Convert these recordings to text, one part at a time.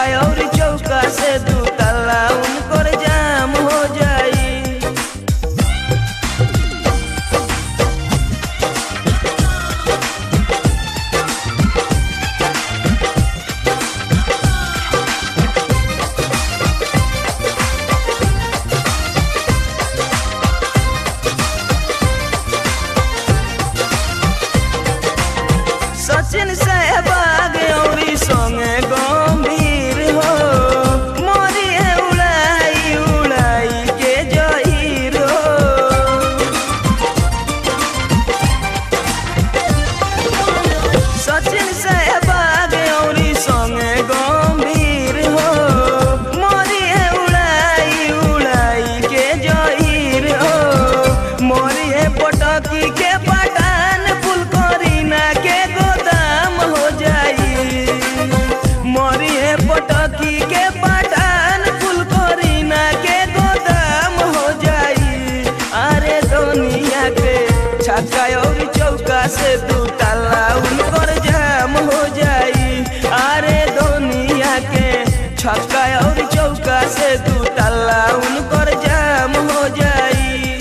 छक्का और चौका से दू ताला उनकर जाम हो जाई सचिन सहबाग औरी संगे गंभीर हो मोरी है उड़ाई उड़ाई के जहीर हो सचिन सहबाग औरी संगे गंभीर हो मोरी है उड़ाई उड़ाई के जहीर हो मोरी है पटकी के पठान फुल करीना के गोदाम हो जाई मोरी है पटकी के पठान फुल करीना के गोदाम हो जाई अरे दुनिया के छक्का और चौका से दू ताला उनकर जाम हो जाई अरे दुनिया के छक्का और चौका से दू ताला उनकर जाम हो जाई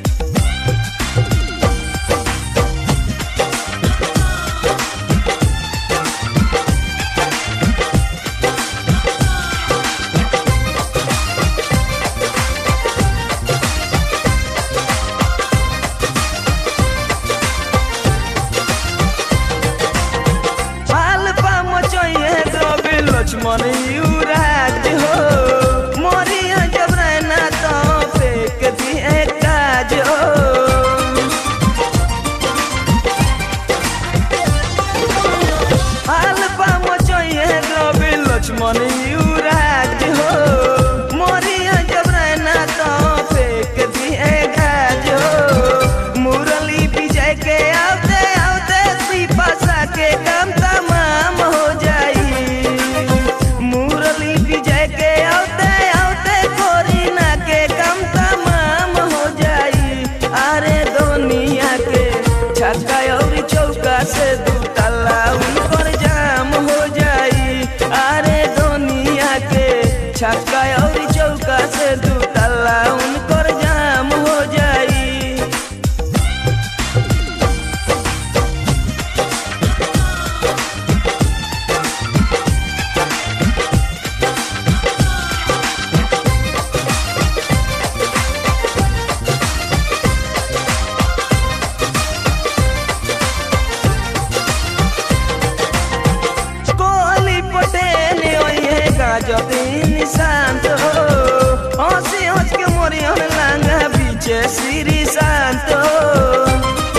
पाल पाम चाहिए द्रव्य लक्ष्मण युवराज हो मोरिया जब रहना तो फेंक दिए काज हो पाल पाम चाहिए द्रव्य लक्ष्मण युवराज हो मोरिया जब रहना तो फेंक दिए काज हो मुरली विजय के आते आते पिपासा के काम तमाम हो जाई मुरली विजय के आते आते कोरिना के काम तमाम हो जाई अरे दुनिया के छक्का और चौका से दू ताला उनकर जाम हो जाई अरे दुनिया के छक्का और चौका से दू ताला उनकर जाम हो जाई कोहली पटेल ओहे गाजतीन शांत हो हंसी हंस के मोरी हन लांगा बीचे श्री शांत हो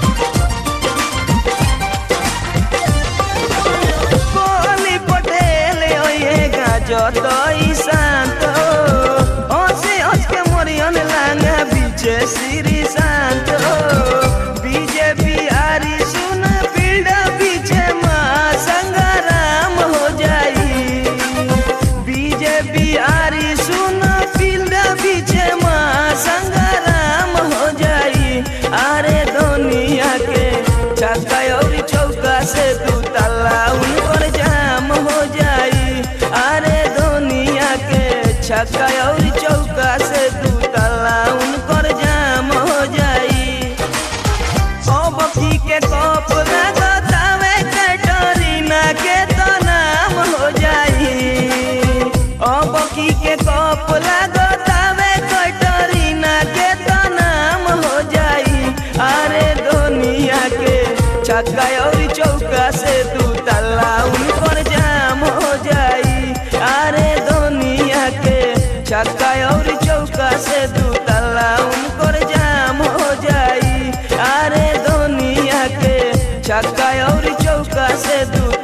कोहली पटेल ओहे गाजती शांत हो हंसी हंस के मोरी हन लांगा बीचे श्री शांत हो बीजेपी आरी सुन फील्ड पीछे माँ संग्राम हो जाई बीजेपी आरी सुन फील्ड पीछे माँ संग्राम हो जाई अरे दुनिया के छक्का और चौका से दू ताला उनकर जाम हो जाई अरे दुनिया के छक्का और चौका से दू ताला उनकर जाम हो जाई अब की के कप लगतावे कैटरीना के तो नाम हो जाई अब की के कप लगतावे कैटरीना के तो नाम हो जाई अरे दुनिया के छक्का और चौका से दू ताला उनकर जाम हो जाई अरे दुनिया के छक्का और चौका से दू ताला उनकर जाम हो जाई अरे दुनिया के छक्का और चौका से दू